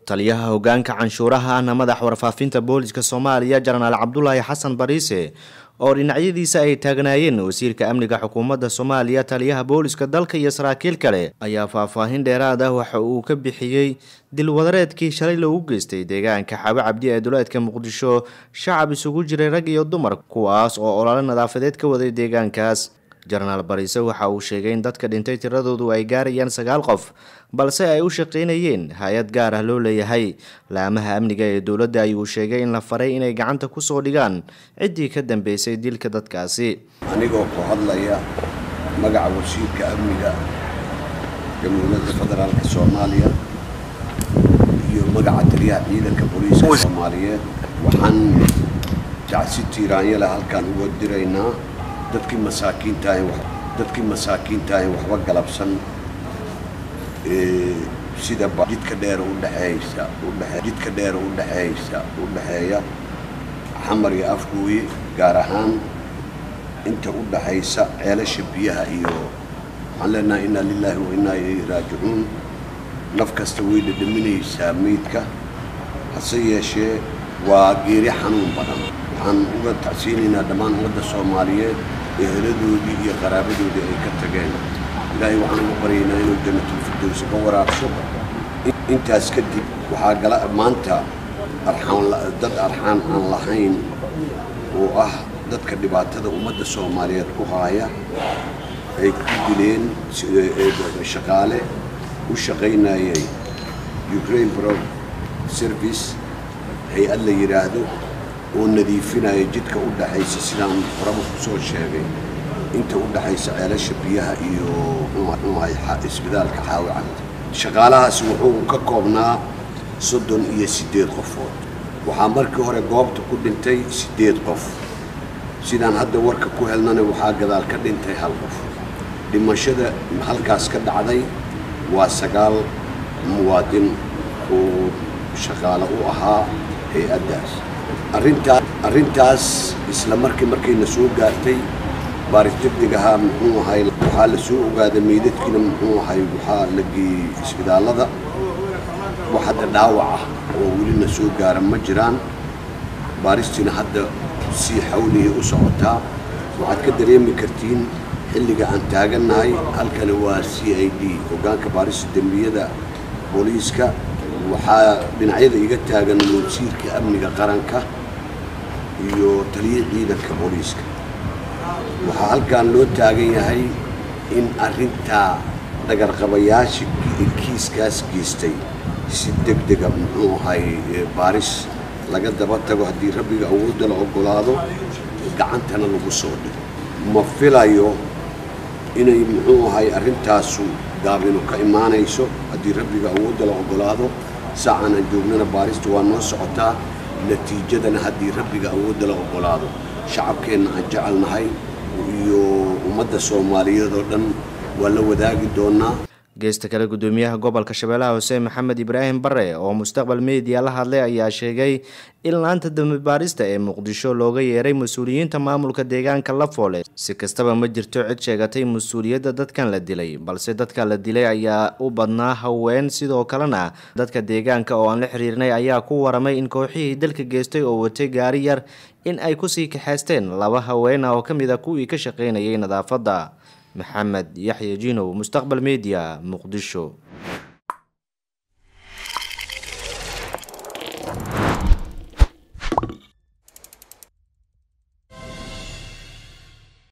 taliyaha hogaanka canshuuraha ahna madax warfaafinta booliska soomaaliya jenaraal cabdulaahi xasan bariise oo dhinacyadiisa ay taagnaayeen wasiirka amniga xukuumadda soomaaliya taliyaha booliska dalka iyo saraakiil kale ayaa faahfaahin dheeraad ah waxa uu ka bixiyey dilwadareedkii shalay loogu geystay deegaanka xabe cabdi ee duleedka muqdisho shacab isugu jiray rag iyo dumar kuwaas oo olole nadaafadeed ka waday deegaankaas jenaraal bariise waxa uu sheegay in dadka dhintay tiradoodu ay gaarayaan sagaal qof balse ay u shaqaynayeen hay-ad gaar ah loo leeyahay laamaha amniga ee dowladda ayuu sheegay in la faray inay gacanta kusoo dhigaan ciddii ka dambeysay dilka dadkaasi anigoo ku hadlaya magaca wasiirka amniga jamhuuriyadda federaalka soomaaliya iyo magaca taliyaha ciidanka booliiska soomaaliyeed waxaan jacsi tiiraanyale halkaan uga diraynaa dadkii masaakiintaah dadkii masaakiintaahi waxba galabsan sida jidka dheer udhexeeysa udhe jidka dheer udhexeeysa u dhexeeya xamar iyo afgooye gaar ahaan inta u dhaxaysa ceelasha biyaha iyo waxaan leenahay innaa lilaahi wa innaa ilayhi raajicuun naf kasta way dhadhaminaysaa meydka hase yeeshee waa geeri xanuun badan waxaan uga tacsiinaynaa dhammaan ummadda soomaaliyeed eheladoodii iyo qaraabadoodii ay ka tageen ilaahay waxaan ugu baryaynaa inuu janatulfirdowsi ka waraabso intaas kadib waxaa gala maanta arxaan dad arxaan aan lahayn oo ah dadka dhibaatada ummadda soomaaliyeed ku haaya ay ku dileen shaqaale u shaqaynayay ukraine bro service hay-ad la yidhaahdo oo nadiifinaya jidka u dhaxaysa sidaan horaba ku soo sheegay inta u dhaxaysa ceelasha biyaha iyo isbitaalka xaawicanta shaqaalahaasi wuxuu ka koobnaa soddon iyo siddeed qofood waxaa markii hore goobta ku dhintay siddeed qof sidaan hadda warka ku helnana waxaa gadaal ka dhintay hal qof dhimashada halkaas ka dhacday waa sagaal muwaadin oo shaqaale u ahaa hay-addaas arrintaa arrintaas isla markii markayna soo gaartay baaris degdeg ahaa muxuu ahay waxaa la soo ogaaday meydadkiina muxuu ahay waxaa la geeyey isbitaallada wax hadda dhaawac ah oo welina soo gaara ma jiraan baaristiina hadda sii xawliya u socotaa waxaad ka dareemi kartiin xilliga aan taagannahay halkani waa c i d hogaanka baarista dembiyada booliiska waxaa dhinacyada iga taagan wasiirka amniga qaranka iyo taliya ciidanka booliiska waxaa halkan loo taagan yahay in arrintaa dhagarqabayaasha kiiskaas geystay si deg dega muxuu ahay baaris laga daba tago haddii rabbiga awoodda la oggolaado gacantana lagu soo dhigo ma filayo inay muxuu ahay arrintaasu gaabinu ka imaanayso haddii rabbiga awoodda la oggolaado saacan aan joognana baarista waa noo socotaa natiijadana haddii rabbiga awoodda la oggolaado shacabkeenna aan jecelnahay iyo ummadda soomaaliyeed oo dhan waa la wadaagi doonaa geesta kale gudoomiyaha gobolka shabeellaha hoose maxamed ibraahim bare oo mustaqbal media la hadlay ayaa sheegay in laanta dambibaarista ee muqdisho looga yeeray mas-uuliyiinta maamulka deegaanka lafoole si kastaba ma jirto cid sheegatay mas-uuliyadda dadkan la dilay balse dadka la dilay ayaa u badnaa haween sidoo kalena dadka deegaanka oo aan la xiriirnay ayaa ku waramay in kooxihii dalka geystay oo watay gaari yar in ay kusii kaxaysteen laba haween ah oo ka mid a kuwii ka shaqaynayay nadaafadda maxamed yaxya jinow mustaqbal media muqdisho